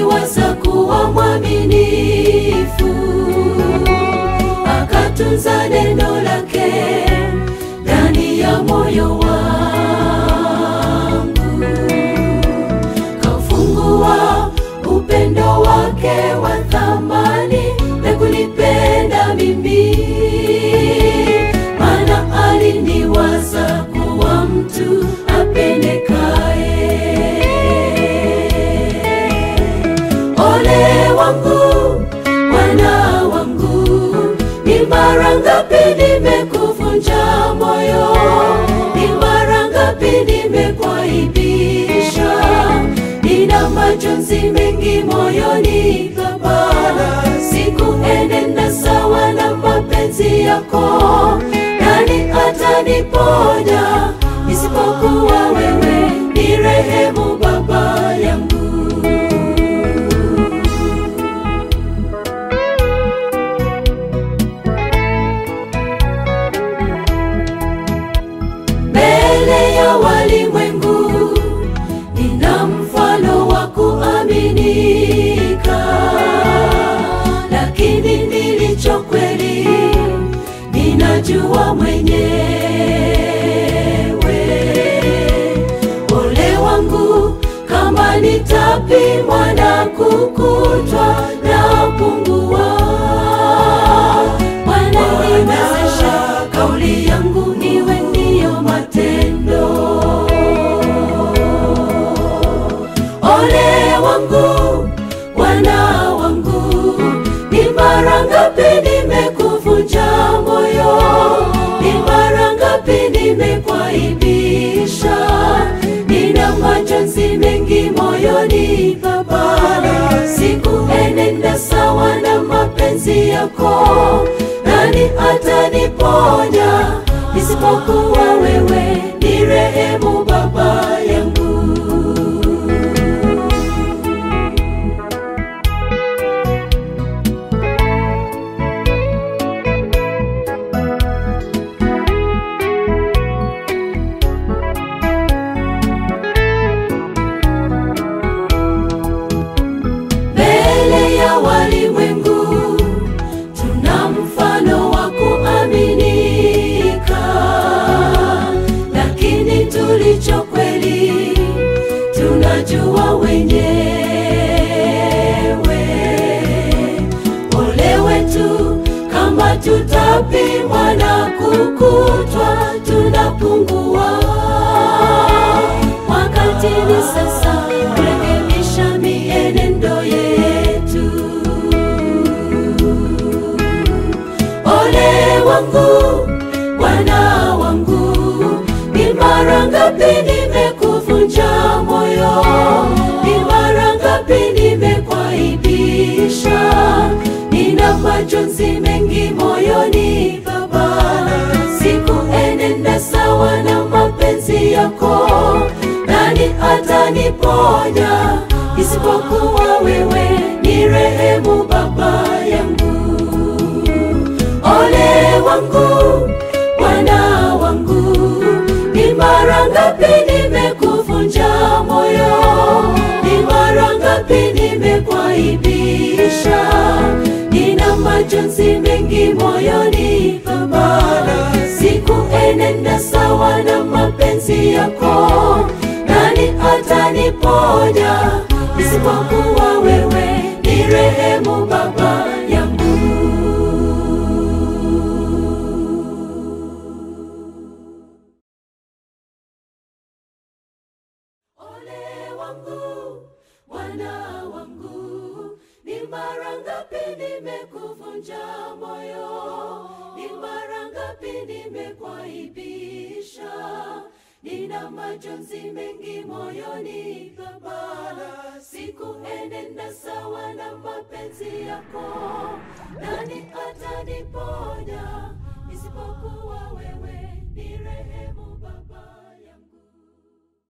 aliniwaza kuwa mwaminifu, akatunza neno lake ndani ya moyo wangu, kaufungua upendo wake wa thamani na kunipenda mimi, maana aliniwaza kuwa mtu apendekaye. Ole wangu, Bwana wangu, ni mara ngapi nimekuvunja moyo, ni mara ngapi nimekuaibisha, nina majonzi mengi moyoni Baba, sikuenenda sawa na mapenzi yako, nani ataniponya isipokuwa wewe? Ni rehemu Baba yangu. mbele ya walimwengu nina mfano wa kuaminika, lakini nilicho kweli ninajua mwenyewe. Ole wangu kama nitapimwa na kukutwa na pungua. Bwana niwezeshe kauli yangu iwe ndiyo matendo. Ole wangu, Bwana wangu, ni mara ngapi nimekuvunja moyo, ni mara ngapi nimekuaibisha, nina majonzi mengi moyoni Baba, sikuenenda sawa na mapenzi yako, nani ataniponya isipokuwa wewe? Ni rehemu Baba yangu. mbele ya walimwengu tuna mfano wa kuaminika, lakini tulicho kweli tunajua wenyewe. Ole wetu kama tutapimwa na kukutwa tunapungua. Wakati ni sasa kurekebisha mienendo yetu. Ole wangu, Bwana wangu, ni mara ngapi nimekuvunja moyo, ni mara ngapi nimekuaibisha, nina majonzi mengi moyoni Baba, sikuenenda sawa na mapenzi yako, nani ataniponya isipokuwa wewe? Ni rehemu Baba yangu. Ole wangu, Bwana wangu, ni mara ngapi nimekuvunja moyo, ni mara ngapi nimekuaibisha, nina majonzi mengi moyoni Baba, sikuenenda sawa na mapenzi yako, nani ataniponya isipokuwa wewe? Ni rehemu Baba yangu. Ole wangu, Bwana wangu, ni mara ngapi nimekuvunja moyo, ni mara ngapi nimekuaibisha, nina majonzi mengi moyoni Baba, sikuenenda sawa na mapenzi yako, nani ataniponya isipokuwa wewe? Ni rehemu Baba.